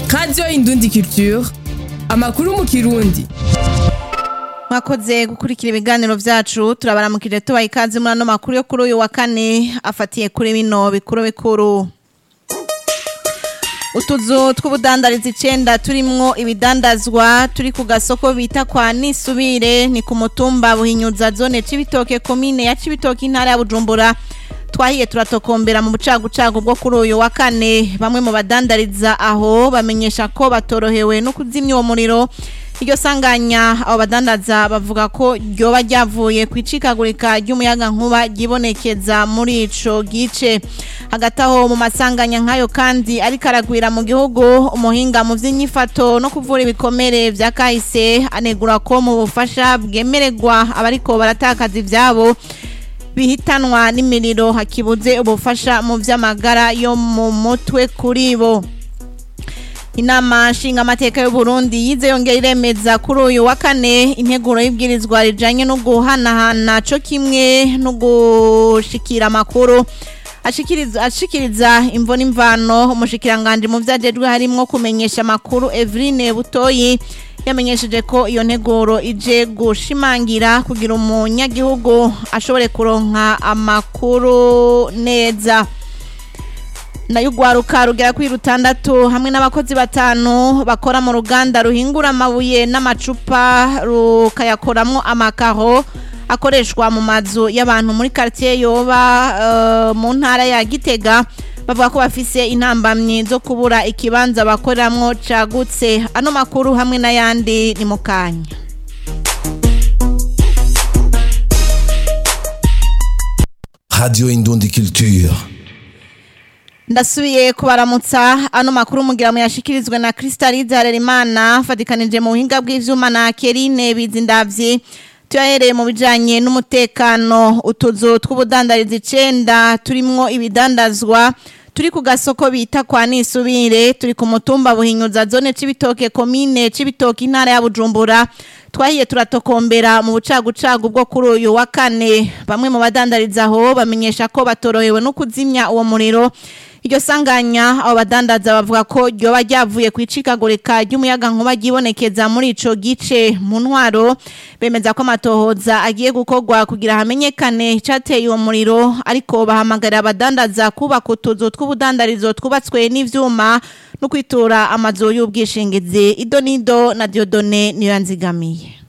radiyo indundi culture amakuru mu kirundi mwakoze gukurikira ibiganiro vyacu turabaramukije tubaha ikaze muri ano makuru yo kuri uyu wa kane afatiye kuri bino bikuru bikuru utuzu tw'ubudandarizi icenda turimwo ibidandazwa turi ku gasoko bita kwa nisubire ni ku mutumba buhinyuza zone cibitoke komine ya cibitoke intara ya bujumbura twahiye turatokombera mu bucagucagu bwo kuri uyu wa kane bamwe mu badandariza aho bamenyesha ko batorohewe no kuzimya uwo muriro iryo sanganya abo badandaza bavuga ko ryoba ryavuye ku icikagurika ry'umuyaga nkuba ryibonekeza muri ico gice hagati aho mu masanganya nk'ayo kandi ariko aragwira mu gihugu umuhinga mu vy'inyifato no kuvura ibikomere vya kahise anegura ko mu bufasha bwemererwa abariko baratakaza ivyabo bihitanwa n'imiriro hakibuze ubufasha mu vy'amagara yo mu mutwe kuri bo inama nshingamateka y'u Burundi yize yongera iremeza kuri uyu wa kane integuro y'ibwirizwa rijanye no guhanahana co kimwe no gushikira amakuru ashikiriza ashikiriza imvo n'imvano umushikiranganje mu vyajejwe harimwo kumenyesha amakuru Evrine Butoyi yamenyesheje ko iyo nteguro ije gushimangira kugira umunyagihugu ashobore kuronka amakuru neza nayo ugwaruka rugera kuri rutandatu hamwe n'abakozi batanu bakora mu ruganda ruhingura amabuye n'amacupa rukayakoramwo amakaro akoreshwa mu mazu y'abantu muri quartier yoba uh, mu ntara ya Gitega bavuga ko bafise intambamyi zo kubura ikibanza bakoreramwo cagutse ano makuru hamwe n'ayandi ni mukanya Radio Indundi Culture. ndasubiye kubaramutsa ano makuru mugira muyashikirizwe na Crystalide Harerimana fatikanije mu buhinga bw'ivyuma na Kerine Bizindavyi tuyahereye mu bijanye n'umutekano utuzu tw'ubudandarizi icenda turimwo ibidandazwa turi ku gasoko bita kwa nisubire turi ku mutumba buhinyuza zone cibitoke komine cibitoke intara ya Bujumbura twahiye turatokombera mu bucagucagu bwo kuri uyu wa kane bamwe mu badandariza aho bamenyesha ko batorohewe no kuzimya uwo muriro iryo sanganya abo badandaza bavuga ko ryoba ryavuye ku icikagurika ry'umuyaga nkuba ryibonekeza muri ico gice mu ntwaro bemeza ko amatohoza agiye gukorwa kugira hamenyekane icateye uwo muriro ariko bahamagarira abadandaza kubaka utuzu tw'ubudandarizo twubatswe n'ivyuma no kwitura amazu y'ubwishingizi idonido na diodone niyo yanzigamiye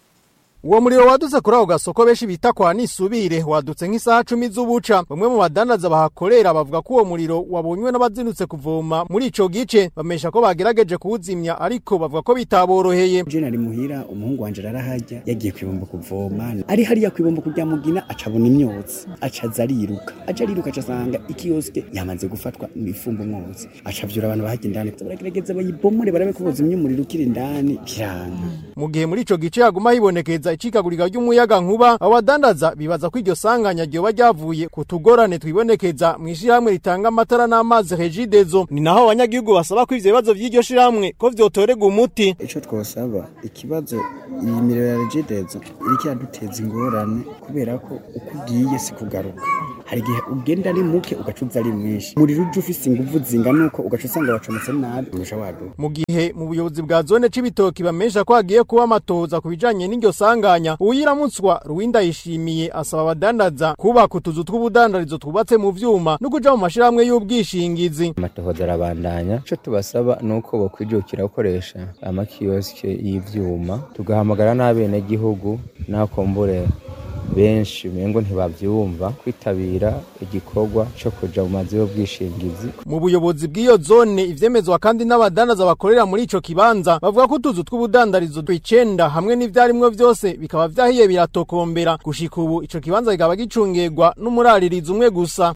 Uwo muriro wadutse kuri ako gasoko benshi bita kwa nisubire wadutse nk'isaha cumi z'ubuca bamwe mu badandaza bahakorera bavuga ko uwo muriro wabonywe n'abazindutse kuvoma muri ico gice bamesha ko bagerageje kuwuzimya ariko bavuga ko bitaboroheye je nari muhira umuhungu wanje arahajya yagiye kwibomba kuvoma ari hariya kwibomba kujya mugina acabona imyotsi acaza ariruka aca ariruka acasanga ikiyoske yamaze gufatwa n'ifumba umwotsi acavyura abantu bahajya indani baragerageza bayibomore barabe ko bozimya umuriro ukiri indani biranga mu gihe muri ico gice haguma hibonekeza icikagurika ry'umuyaga nkuba abadandaza bibaza ko iryo sanganya ryoba ryavuye ku tugorane twibonekeza mu ishirahamwe ritanga amatara n'amazi regidezo ni naho abanyagihugu basaba ko ivyo bibazo vy'iryo shirahamwe ko vyotorerwa umuti ico twosaba ikibazo iyi miriro ya regidezo iriko iraduteza ingorane kubera ko uko ugiye si kugaruka hari igihe ugenda ari muke ugaca uza ari mwinshi umuriro uje ufise inguvu zingana uko ugaca usanga wacometse nabi urusha waduka mu gihe mu buyobozi bwa zone c'ibitoki bamesha ko hagiye kuba amatohoza ku bijanye n'iryo sanganya uwiramutswa ruwinda yishimiye asaba abadandaza kubaka utuzu tw'ubudandarizo twubatse mu vyuma no kuja mu mashirahamwe y'ubwishingizi amatohoza arabandanya ico tubasaba nuko bokwijukira gukoresha amakiyosike y'ivyuma tugahamagara n'abenegihugu n'akombure benshi umengo ntibavyumva kwitabira igikorwa co kuja mu mazu y'ubwishingizi mu buyobozi bw'iyo zone ivyemezwa kandi n'abadandaza bakorera muri ico kibanza bavuga ko utuzu tw'ubudandarizo tw'icenda hamwe n'ivyarimwo vyose bikaba vyahiye biratokombera gushika ubu ico kibanza kikaba gicungirwa n'umuraririzi umwe gusa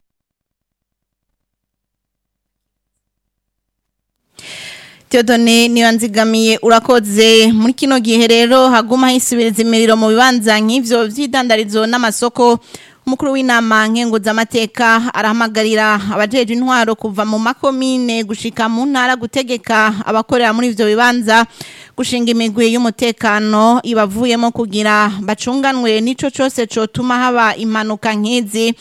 Theodone niyo nzigamiye urakoze muri kino gihe rero haguma hisubiriza imiriro mu bibanza nk'ivyo vy'idandarizo n'amasoko umukuru w'inama nkenguzamateka arahamagarira abajeje intwaro kuva mu makomine gushika mu ntara gutegeka abakorera muri ivyo bibanza gushinga imigwi y'umutekano ibavuyemo kugira bacunganwe n'ico cose cotuma haba impanuka nk'izi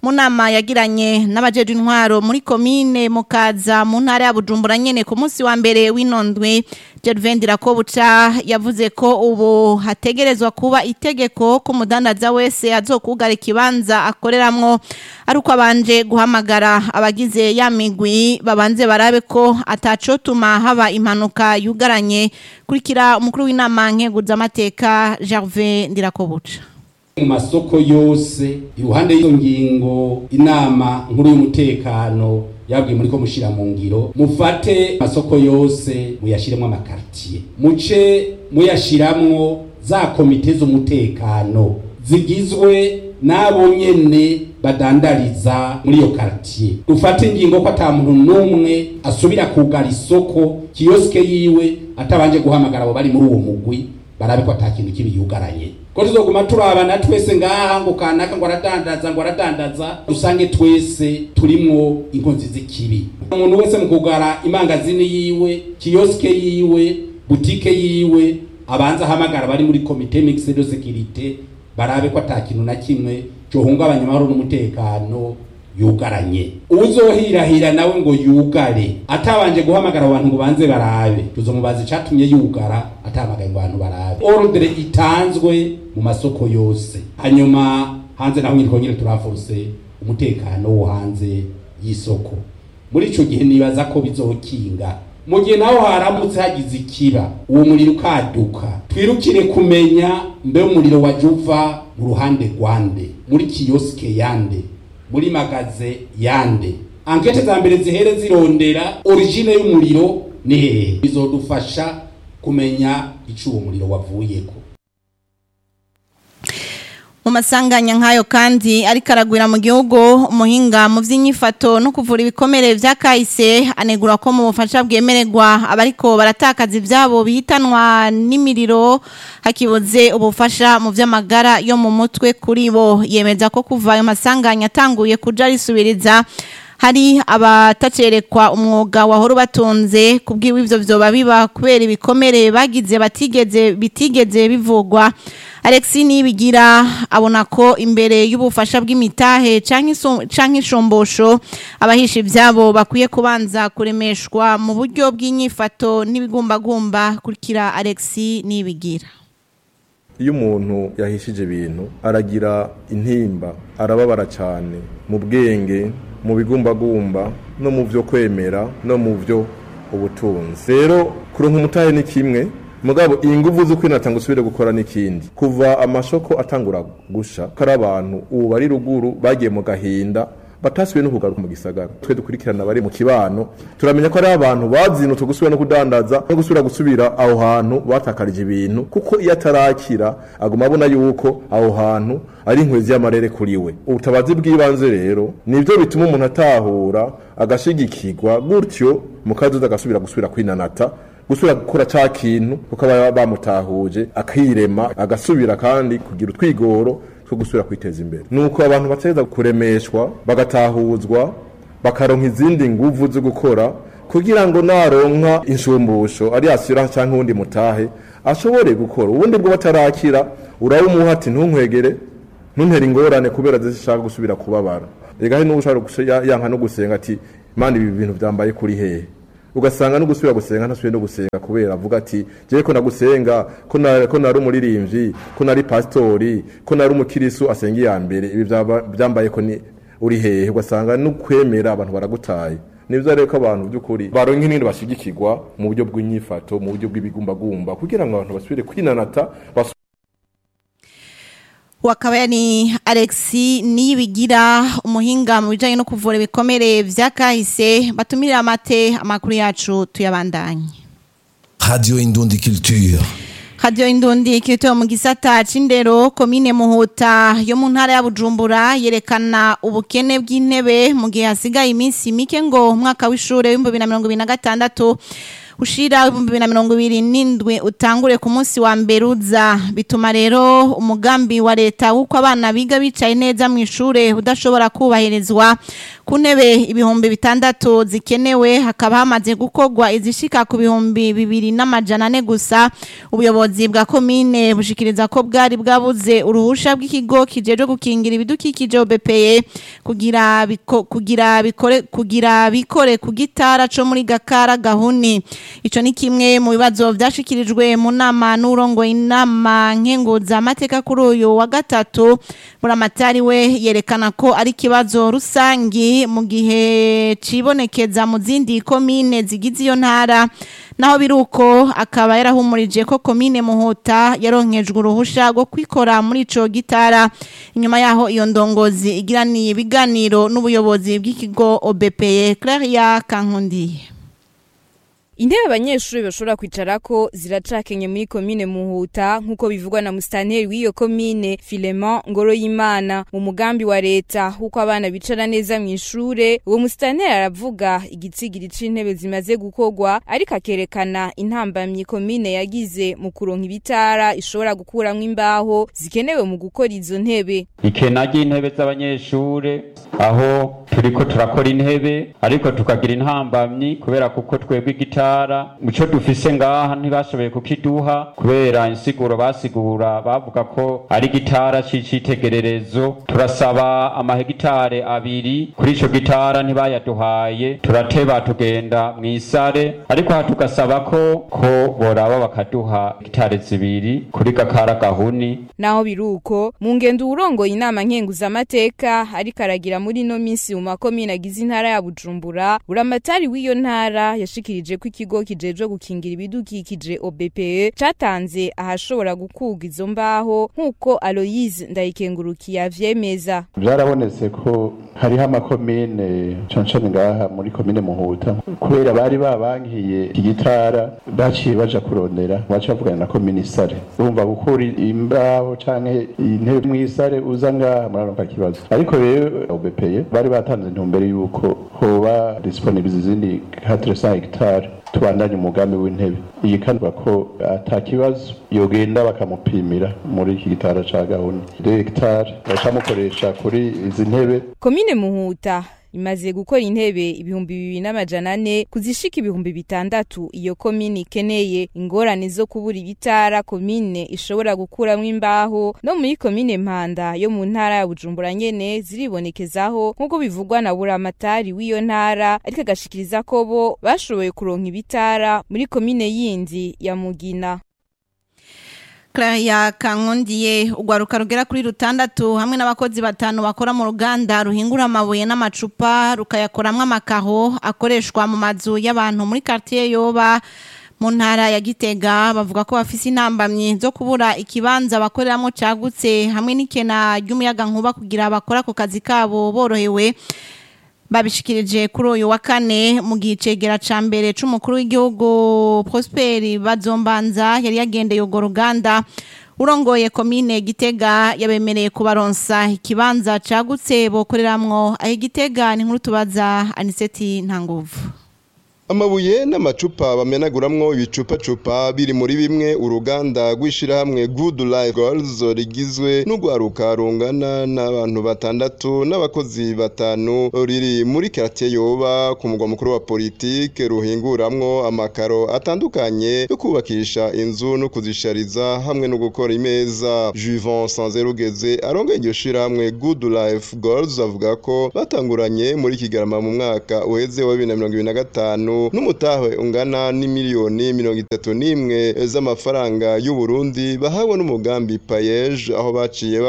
mu nama yagiranye n'abajeje intwaro muri komine mukaza mu ntara ya Bujumbura nyene ku munsi wa mbere w'inondwe Gervain Dirakobuca yavuze ko ubu hategerezwa kuba itegeko ko umudandaza wese azokugara ikibanza akoreramwo ari uko abanje guhamagara abagize ya migwi babanze barabe ko atacotuma haba impanuka yugaranye kurikira umukuru w'inama nkeguzamateka Gervain Dirakobuca mu masoko yose iruhande y'izo ngingo inama nkuru y'umutekano yabwiye muri ko mushira mu ngiro mufate amasoko yose muyashiremo amakartier muce muyashiramwo za komite z'umutekano zigizwe n'abo nyene badandariza muri iyo quartier dufate ingingo ko ata muntu n'umwe asubira kugara isoko kiyoske yiwe atabanje guhamagara abo bari muri uwo mugwi barabe ko ata kintu kibi yugaranye ko tuzoguma turabana twese ngaha ngo kanaka ngo aradandaza ngo aradandaza dusange twese turimwo inkonzi z'ikibi umuntu wese mu kugara imangazini yiwe kiyoske yiwe butike yiwe abanza ahamagara bari muri komite mixed de sécurité barabe ko ata kintu na kimwe cohungabanya amahoro n'umutekano yugaranye uzohirahira nawe ngo yugare atabanje guhamagara abantu ngo banze barabe tuzomubaza icatumye yugara atamagaye ngo abantu barabe ordre itanzwe mu masoko yose hanyuma hanze naho nyine twongere turaforce umutekano wo hanze y'isoko muri ico gihe nibaza ko bizokinga mu gihe naho haramutse hagize ikiba uwo muriro ukaduka twirukire kumenya mbe umuriro waje uva mu ruhande rwande muri kiyoske yande muri magaze yande ankete za mbere zihere zirondera origine y'umuriro ni hehe bizodufasha kumenya ico uwo muriro wavuyeko mu masanganya nk'ayo kandi ariko aragwira mu gihugu umuhinga mu by'inyifato no kuvura ibikomere vya kahise anegura ko mu bufasha bwemererwa abariko baratakaza ivyabo bihitanwa n'imiriro hakibuze ubufasha mu vy'amagara yo mu mutwe kuri bo yemeza ko kuva ayo masanganya atanguye kuja risubiriza hari abatacerekwa umwuga wahora ubatunze kubwiwe ivyo vyoba biba kubera ibikomere bagize batigeze bitigeze bivugwa Alexi nibigira abona ko imbere y'ubufasha bw'imitahe canke ishombosho abahisha ivyabo bakwiye kubanza kuremeshwa mu buryo bw'inyifato n'ibigumbagumba kurikira Alexi nibigira iyo umuntu yahishije ibintu aragira intimba arababara cyane mu bwenge mu bigumbagumba no mu byo kwemera no mu byo ubutunzi rero kuronka umutahe ni kimwe mugabo iyi nguvu zo kwinatanga usubire gukora n'ikindi kuva amashoko atangura gusha kari abantu ubu bari ruguru bagiye mu gahinda batasubiye no kugaruka mu gisagara twe dukurikirana bari mu kibano turamenya ko ari abantu bazinutse gusubira no kudandaza no gusubira gusubira aho hantu batakarije ibintu kuko iyo atarakira aguma abona yuko aho hantu ari inkwezi y'amarere kuri we ubutabazi bw'ibanze rero nibyo bituma umuntu atahura agashigikirwa gutyo mu kazoza agasubira gusubira kwinanata gusubira gukora ca kintu kuko aba bamutahuje akirema agasubira kandi kugira utwigoro two gusubira kwiteza imbere nuko abantu bateza kuremeshwa bagatahuzwa bakaronka izindi nguvu zo gukora kugira ngo naronka inshumbusho ari asira cyangwa uwundi mutahe ashobore gukora ubundi bwo batarakira urabumuha ati ntunkwegere ntuntere ingorane kubera zishaka gusubira kubabara rega hari n'ushaka yanka no gusenga ati mani ibi bintu byambaye kuri hehe ugasanga no gusubira gusenga ntasubiye no gusenga kubera avuga ati jewe ko nagusenga ko na ko nari umuririmbyi ko nari pastori ko nari umukirisu asenga iya mbere ibi byambaye ko ni uri hehe ugasanga no kwemera abantu baragutaye nibyo rero ko abantu by'ukuri baronka n'ibindi bashigikirwa mu buryo bw'inyifato mu buryo bw'ibigumbagumba kugira ngo abantu basubire kwinanata wakaba ni Alexi niyibigira umuhinga mu bijanye no kuvura ibikomere vya kahise batumirira amate amakuru yacu tuyabandanye Radio Indundi Culture. Radio Indundi kirito mu gisata c'indero komine Muhuta yo mu ntara ya Bujumbura yerekana ubukene bw'intebe mu gihe hasigaye iminsi mike ngo umwaka w'ishure w'ibihumbi bibiri na mirongo ibiri na gatandatu ushira ibihumbi bibiri na mirongo ibiri n'indwi utangure ku munsi wa mbere uza bituma rero umugambi wa leta w'uko abana biga bicaye neza mu ishure udashobora kubahirizwa ku ntebe ibihumbi bitandatu zikenewe hakaba hamaze gukorwa izishika ku bihumbi bibiri n'amajana ane gusa ubuyobozi bwa komine bushikiriza ko bwari bwabuze uruhusha bw'ikigo kijejwe gukingira ibidukikije OBPE kugira biko, kugira bikore kugira bikore ku gitara co muri Gakara Gahuni ico ni kimwe mu bibazo vyashikirijwe mu nama n'urongo inama nkenguza amateka kuri uyu wa gatatu buramatari we yerekana ko ari kibazo rusangi mu gihe cibonekeza mu zindi komine zigize iyo ntara naho biruko akaba yarahumurije ko komine muhuta yaronkejwe uruhusha rwo kwikora muri ico gitara inyuma yaho iyo ndongozi igiraniye ibiganiro n'ubuyobozi bw'ikigo OBPE Claria Kankundi Intebe abanyeshuri bashobora kwicarako ziracakenye muri komine Muhuta nkuko bivugwa na mustanteri w'iyo komine Filemon Ngoroyimana mu mugambi wa leta huko abana bicara neza mu ishure uwo mustanteri aravuga igitsigiri c'intebe zimaze gukorwa ariko akerekana intambamyi komine yagize mu kuronka ibitara ishobora gukuramwo imbaho zikenewe mu gukora izo ntebe ikena ry'intebe z'abanyeshure aho turiko turakora intebe ariko tukagira intambamyi kubera kuko twebwe igitara muco dufise ngaha ntibashoboye kukiduha kubera insiguro basigura bavuga ko ari gitara c'icitegererezo turasaba amahegitare abiri kuri ico gitara ntibayaduhaye turateba tugenda mw'isare ariko aha tugasaba ko ko boraba bakaduha gitare zibiri kuri gakara gahuni naho biruko mu ngendo urongoye inama nkenguzamateka ariko aragira muri ino minsi mu makomine agize intara ya Bujumbura buramatari w'iyo ntara yashikirije ko ikigo kijejwe gukingira ibidukikije OBPE catanze ahashobora gukurwa izo mbaho nk'uko Aloise Ndayikengurukiye avyemeza byarabonetse ko hariho amakomine cancane ngaha muri komine muhuta kubera bari babankiye igitara baciye baja kurondera baca bavugana na komine isare urumva gukura imbaho canke intebe mw'isare uza ngaha muraronka ikibazo ariko rero OBPE bari batanze intumbero yuko hoba disponibilize izindi 400 hectares tubandanye umugambi w'intebe iyi kandi ko ata kibazo yogenda bakamupimira muri iki gitara ca gahunda hegitari bacamukoresha kuri izi ntebe komine muhuta imaze gukora intebe ibihumbi bibiri n'amajana ane kuzishika ibihumbi bitandatu iyo komine ikeneye ingorane zo kubura ibitara komine ishobora gukuramwo imbaho no muri komine mpanda yo mu ntara ya bujumbura nyene ziribonekezaho nk'uko bivugwa na buramatari w'iyo ntara ariko agashikiriza ko bo bashoboye kuronka ibitara muri komine yindi ya mugina Claria Kankondiye ugwaruka rugera kuri rutandatu hamwe n'abakozi batanu bakora mu ruganda ruhingura amabuye n'amacupa rukayakoramwo amakaho akoreshwa mu mazu y'abantu muri quartier yoba mu ntara ya Gitega bavuga ko bafise intambamye zo kubura ikibanza bakoreramo cagutse hamwe n'ikena ry'umuyaga nkuba kugira bakora ku kazi kabo borohewe babishikirije kuri uyu wa kane mu gicegera ca mbere c'umukuru w'igihugu Prosper Bazombanza yari yagendeye ugo ruganda urongoye komine Gitega yabemereye kubaronsa ikibanza cagutse bokoreramwo aho Gitega ni nkuru tubaza Aniseti Ntanguvu amabuye n'amacupa bamenaguramwo ibicupacupa biri muri bimwe uruganda rw'ishirahamwe good life girls rigizwe n'urwaruka rungana n'abantu batandatu n'abakozi batanu riri muri quartier yoba ku mugwa mukuru wa politike ruhinguramwo amakaro atandukanye yo kubakisha inzu no kuzishariza hamwe no gukora imeza Juvent Sanzerugeze arongoye iryo shirahamwe good life girls avuga ko batanguranye muri kigarama mu mwaka uheze wa 2025 n'umutahe ungana n'imiliyoni mirongo itatu n'imwe z'amafaranga y'u Burundi bahawe n'umugambi payeje aho baciye